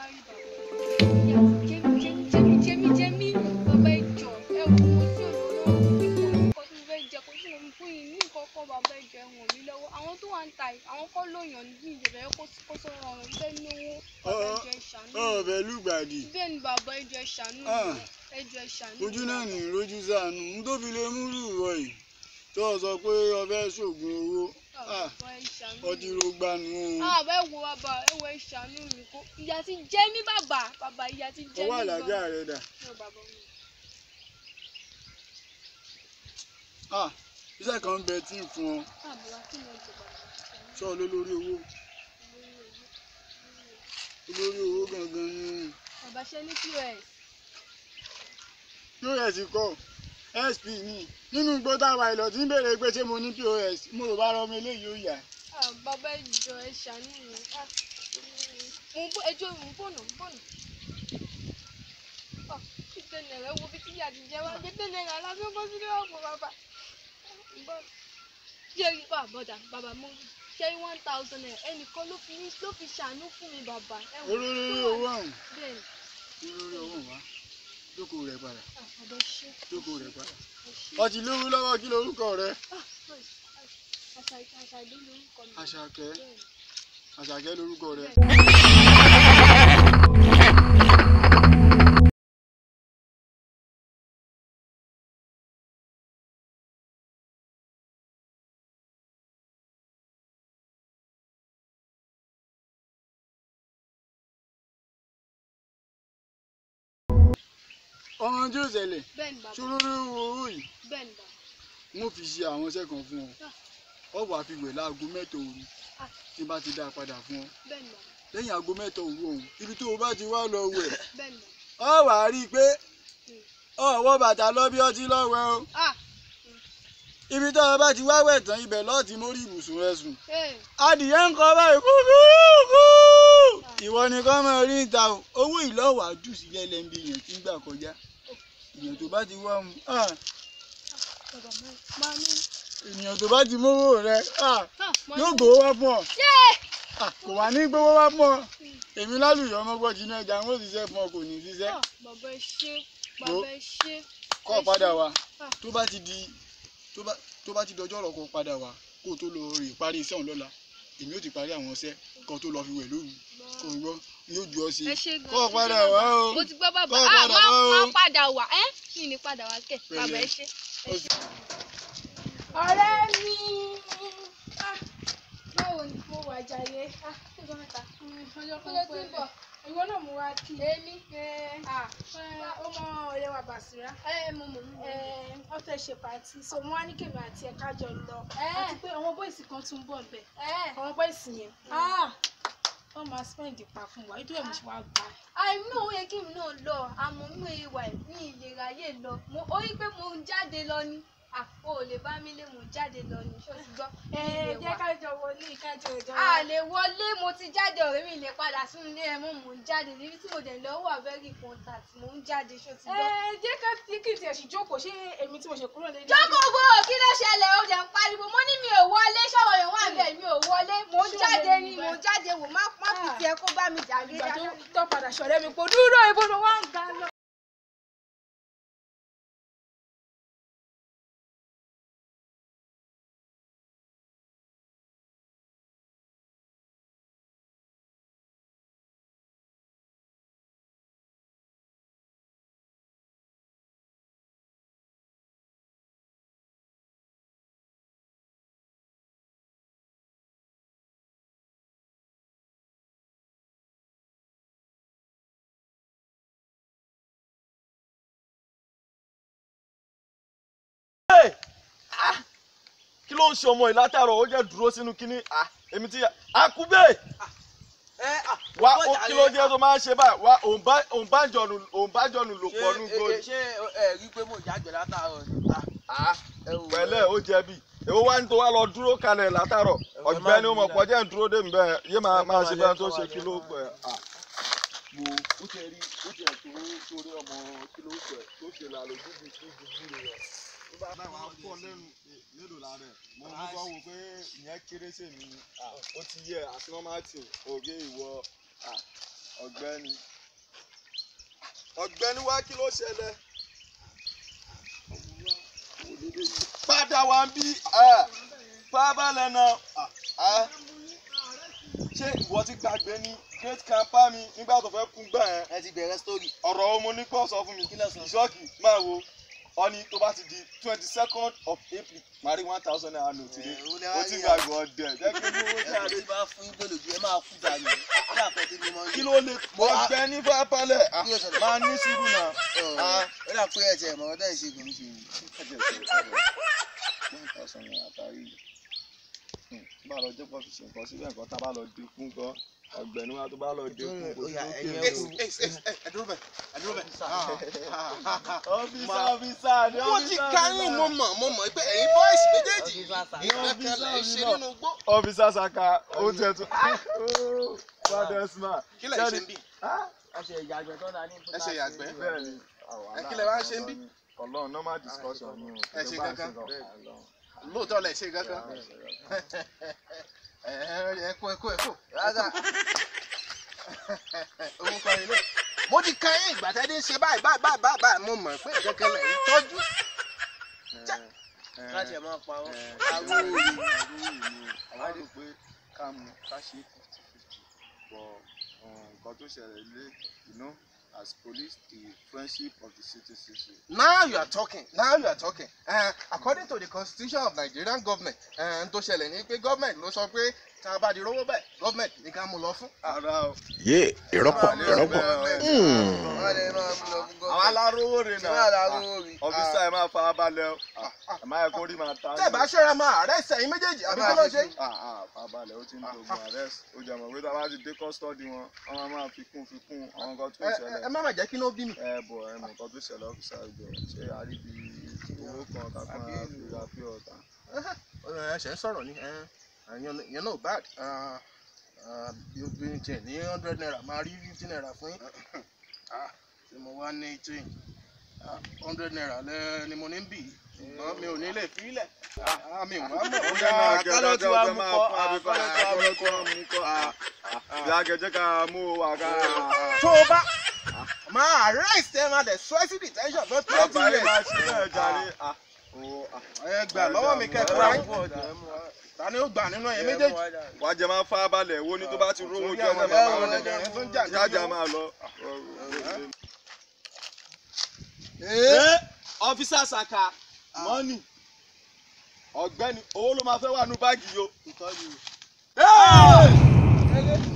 rí bàbá ìyá ti jẹ́mi jẹ́mi jẹ́mi jẹ́mi jẹ́mi bàbá ìjọ ẹ wò mo tí olówó ipò nǹkan tí mo fẹ́ jẹ kó tí mo fún yín ní nǹkan kan bàbá ìjọ ẹ ràn mí lọ́wọ́ àwọn tó wà ń ta yìí àwọn kọ́ lóyàn ní ìjọba ẹ kó kó sọ̀rọ̀ ọ̀rọ̀ ìfẹ́ lówó bàbá ìjọ ẹ ṣàánú mi. ọ̀bẹ lùgbàdì bẹ́ẹ̀ ni bàbá ìjọ ẹ ṣàánú mi Ah. ẹjọ ẹ ṣàánú ojú mi. náà ní rojú sànù n tó fi lè múlù wọ yìí tó o sọ pé ọfẹ ṣoògùn owó Ah, bàbá ẹ ṣàánú mi. ọtí rògbànú o Ah, bẹ́ẹ̀ wo bàbá ẹ wo ẹ ṣàánú mi kó ìyá ti jẹ mí bàbá bàbá ìyá ti jẹ mí ọwọ́ àlàájá rẹ dà Ní o bàbá mi. Ah, iṣẹ́ kan ń bẹ tí ń fún ọ Ah, bàbá kí ni ọjọ́ bàbá? sọ lólórí owó olórí owó gangan ni Bàbá ṣe ní POS. pos kọ sp ní nínú igbó táwa ìlọ tí ń béèrè pé ṣé mo ní pos mo rò bá rọmọ eléyìí ó yà Ah, bàbá ìjọ ẹ ṣàánú mi. Ah, mo ń bọ̀ ẹjọ́ mo ń bọ̀nà ń bọ̀nà. Ah, fífẹ́ náírà wo bí tí ìyá ti jẹ wá fífẹ́ náírà lásán bọ́ sílé ọ̀pọ̀ bàbá. Ń bọ̀. Ṣé rí bá bọ̀dà bàbá mo ṣe rí one thousand naira ẹnìkan ló fi ló fi ṣàánú fún mi bàbá. Ẹ wò ó olórí tó wà owó ọ̀hún Bẹ́ẹ̀ni, olórí owó ọ̀hún wá jókòó rẹ padà ah, bàbá ṣe. jókòó rẹ padà Ẹ ṣé. ọtí lówó lọ́wọ́ kí lorúkọ rẹ Ah, àṣà àṣà ìlú lórúkọ mi. àṣàkẹ́ Bẹ́ẹ̀ni. àṣàkẹ́ lorúkọ rẹ. ọmọ tí ó ṣẹlẹ̀ Bẹ́ẹ̀ni bàbá. ṣolórí owó yìí Bẹ́ẹ̀ni bàbá. wọ́n fi ṣe àwọn iṣẹ́ kan fún ọ ọ wàá fi wẹ̀ láago mẹ́ta òru Ah. tí n bá ti dá a padà fún ọ Bẹ́ẹ̀ni bàbá. lẹ́yìn aago mẹ́ta òru ọ̀hún ibi tó o bá ti wá lọ wẹ̀ Bẹ́ẹ̀ni bàbá. ọ wàá rí i pé ọwọ́ bàtà lọ bí ọtí lọ́wẹ́ o Ah, ibi tó o bá ti wá wẹ̀ tán ibẹ̀ lọ́ọ̀tì mórí ibùsùn rẹ sùn ee, adìyẹ ń kọ báyìí kúkúrú ìwọ ni kọ́ máa rí ìta o owó ìlọ́wàá jù sílẹ̀ lẹ́ńbí yẹn tí ń gbà kọjá èèyàn tó bá ti wá mu ah, bàbá máa máa ní. èèyàn tó bá ti mówó rẹ ah, Ah, máa yóò ní. gbowó wá fún ọ Yé! Ah, kò wá ní gbowó wá fún ọ èmi lálùyọ ọmọgbọ́n jiná ẹja ń ó ṣiṣẹ́ fún ọ kò ní ṣiṣẹ́ Ah, bàbá ẹ ṣé, bàbá ẹ ṣé. kọ́ ọ padà wá Ah. tó bá ti di tó bá tó bá ti dọjọ́ ọ̀rọ̀ kó o padà wá kó o tó lọ rè parí iṣẹ́ òun lọ́la èmi ò ti parí àwọn iṣẹ́ kó o tó lọ fi wẹ̀ lóru kó o gbọ́ yóò ju ọ sí Ẹ ṣé gan. kọ́ ọ ẹ ṣé padà bàbá. wá o Mo ti gbọ́ bàbá. Kọ́ ọ Ah, padà máa wá o. máa padà wá. Ẹ́ mi ní padà wá kẹ̀. Bàbá ẹ Pẹ̀lẹ́. ṣé. Ó sì- Ọ̀rẹ́ mi. Ah, Báwo ni mo wà jàre? Ah, ọjọ́ mẹ́ta. ọjọ́ Kí ló ti ń bọ̀? ìwọ náà mú wa kí Èmi. Ah, ó mọ ọ̀rẹ́ wa Bàṣírá Ẹ mo mọ̀ mọ̀. wọ́n fẹ́ ṣe pàtí so mo wá ní kèmí àti ẹ̀ka jọ lọ Eh. àti pé àwọn bọ́ìsì kan tún bọ̀ bẹ̀ Ẹ. àwọn bọ́ìsì yẹn ah, wọ́n máa spend pa fún wa nítorí ẹ̀ mo ṣe wá gbà àìmí òun yẹ kí mi náà lọ àmọ́ mi ò wà ní ìlera yé lọ mo ó rí pé mo ń jáde lọ ni àpò ò lè bá mi lé mo ń jáde lọ ni ṣó ti gbọ́ ẹ mi ì lè jẹ́ wá. ká jọ wọlé ká jọ ìjọ a lè wọlé mo ti jáde ọ̀rẹ́ mi lè padà sínú ilé ẹ̀ mọ́ mo ń jáde níbi tí mo dẹ̀ lọ wà very important mo ń jáde ṣó ti ẹ gbọ́. jẹ́ ká tí kì í tiẹ̀ sì jókòó ṣé èmi tí mo ṣe kúrò lé jókòó gbòòrò kí ló ṣẹlẹ̀ ó dẹ̀ ń pariwo mo ní mi ò wọlé ṣọ̀rọ̀ yẹn wà bẹ́ẹ̀ mi ò wọlé mo ń Ṣé o jáde lè ni rí mo bẹ́ẹ̀? ń jáde wò má má fi Ah. tiẹ̀ kó bá mi jàre ìgbà tó dáadáa. tó padà ṣọ̀rẹ́ mi pò dúró ibo ló wá ń ga lọ. kí ló ń ṣe ọmọ yìí látàárọ̀ ó jẹ́ dúró sínú kínní ah, èmi ti àkúbẹ̀ wá ó kí ló dé tó máa ń ṣe báyìí wá òun bá òun bá jọ̀nù òun bá jọ̀nù lò pọ̀ nù gbòòrò ṣé ẹ rí i pé mo jágbe látàárọ̀ ni. Ah, ẹ wò ó. pẹ̀lẹ́ ó jẹ̀bi èwo wá ní tó wá lọ dúró kalẹ̀ látàárọ̀ ọ̀gbẹ́ni ó mọ̀ pọ̀ jẹ́ ń dúró dé mi bẹ́ẹ̀ yé máa máa ṣe bẹ́ẹ̀ tó ṣe kí ló pẹ̀ ah. wo ó tẹ rí ó tẹ tó sórí ọmọ kí ló pẹ tó ṣe là lójú bí kí dúdú rẹ. tó bá bá wà pọ̀ lẹ́nu mélòó la rẹ̀ mo ń bọ́ wò pé ìyẹn kéré sí mi ni ó ti yẹ àti normal thing òbí ìwọ ọ̀gbẹ́ni ọ̀gbẹ́ni wá kí ló ṣẹlẹ̀ padà wá ń bí fábàlẹ̀ náà ah, ṣé ìwọ ti gbàgbé ní great camper mi nígbà tó fẹ́ kún gbà yẹn ẹ ti bẹ̀rẹ̀ sítórì. ọ̀rọ̀ ọmọ onípọ̀ sọ fún mi Kí ló sọ? ìṣọ́ọ̀kì máa wo ọní tó bá ti di twenty second of april máa rí one thousand naira note ní Ẹ, ó lè ó wá ti rí gbàgbé ọdẹ jẹ́ kí n lówó ẹ jáde ti bá fún gbèlò jù ẹ máa kú dànù. ní àpẹẹrẹ mi máa ń kí ló lè pọ̀ ọgbẹ́ ní fápálẹ̀ Kí ló ṣẹlẹ̀? máa ní sùúrù náà. Ah. ó dà pé ẹ̀jẹ̀ ìmọ̀ ọ̀dọ́ ìṣègùn ṣe yìí. one thousand naira tari bá lọ jẹ́ pọ̀ fi ṣe nǹkan síbẹ̀ nǹkan tá a bá lọ dínkù gan ọ̀gbẹ́ni wa tó bá lọ dínkù kò Ó yá, sí ẹ̀yin lókè ẹ̀ o. wò. ẹ dúró bẹ̀ ẹ dúró bẹ̀. ọ́fíìsà ọ́fíìsà ni mo ti káyìn mo mọ̀ mo mọ̀ pé ẹ̀yin bọ́ìsì méjèèjì ìgbẹ́kẹ̀lé ṣe nínú gbó. ọ́fíìsà saka ó tẹ̀ tún fadesma kí lẹ̀ ń ṣe ń bì? ẹ ṣe ìyàgbẹ́. bẹ́ẹ̀ ni Ẹ kí lẹ wá ń ṣe ń bí? ọlọ́run normal discussion ni o. Ẹ ṣe kankan. lóòótọ́ lẹ̀ ṣe kankan. ẹ ẹ kó ẹ kó ẹ kó. òun kọ́ ilé. mo ti káyìn ìgbà tẹ́lẹ̀ ń ṣe báyìí báyìí báyìí báyìí báyìí mo mọ̀ pé ìgbẹ́kẹ̀lé ń tọ́jú. láti ẹ̀ máa pa ọ́. Àwọn òye. àwa rò pé ká mú ká ṣe fifty fifty bọ̀ nǹkan tó ṣẹlẹ̀ lé you know as police the friendship of the citizenship. now you are talking now you are talking uh, according to the constitution of Nigerian government uh, n tó ṣẹlẹ̀ ní pé government ló sọ pé tá a bá di rówó bẹ́ẹ̀ government ní ká mú lọ fún. ara o. yé ìrọ́pọ̀ ìrọ́pọ̀ àwọn alárówó rè náà ọfíìsà ẹ máa fara balẹ̀ o ẹ máa yẹ kó rí máa ta. tẹ́ ẹ bá ṣọ́ra máa arrest ẹ̀yin méjèèjì àbí kí ló ṣe. fara balẹ̀ ó ti ń dogun arrest ó jẹ́ mọ̀ pé tá a bá ti dé custody wọn wọ́n máa máa fi kún fi kún àwọn nǹkan tó ẹ ẹ ṣẹlẹ̀. má má jẹ́ kí ló bí mi. ẹ bọ̀ ẹ mọ̀ nǹkan tó ṣẹlẹ̀ ọ́fíìsà ìjọ ṣé àríbi owó kan kakún àfihàn àfihàn ọ̀tá. ẹ ṣe ń sọ̀rọ̀ ni yẹn náà bad bí obìnrin tiẹ̀ ní hundred naira máa rí fifty naira fún yín. Ah, tí mo wá ní change hundred naira lẹ ni mo ní bì í ṣùgbọ́n mi ò ní lè fi í lẹ̀ Ah, mi ò wá mọ̀ bóyá àkàlọ́ tí wàá mú kọ́, àkàlọ́ tí wàá mú kọ́ mú kọ́ bí akẹ́jẹ́ ká mú wa ká. tó o bá máa arrest ẹ máa dẹ̀ sọ ẹ́ sí detention fún twenty àbáyé máa years. ṣe bẹ́ẹ̀ jáde. ẹ gbà lọ́wọ́ mi kẹ́kọ̀ọ́ ayé ta ni ó gbà nínú ẹ̀yẹ méjèèjì. wàá jẹ máa fá balẹ̀ wo ni tó bá ti rówó Torí jẹ́ àwọn ọ̀nà ẹ̀rọ bàbá ẹ̀rọ tó ń jà rẹ̀ ní jájà yó. máa lọ. ọ́físà saka mọ́nì ọ̀gbẹ́ni owó ló máa fẹ́ wà nú báàgì yìí o. ìtọ́jú.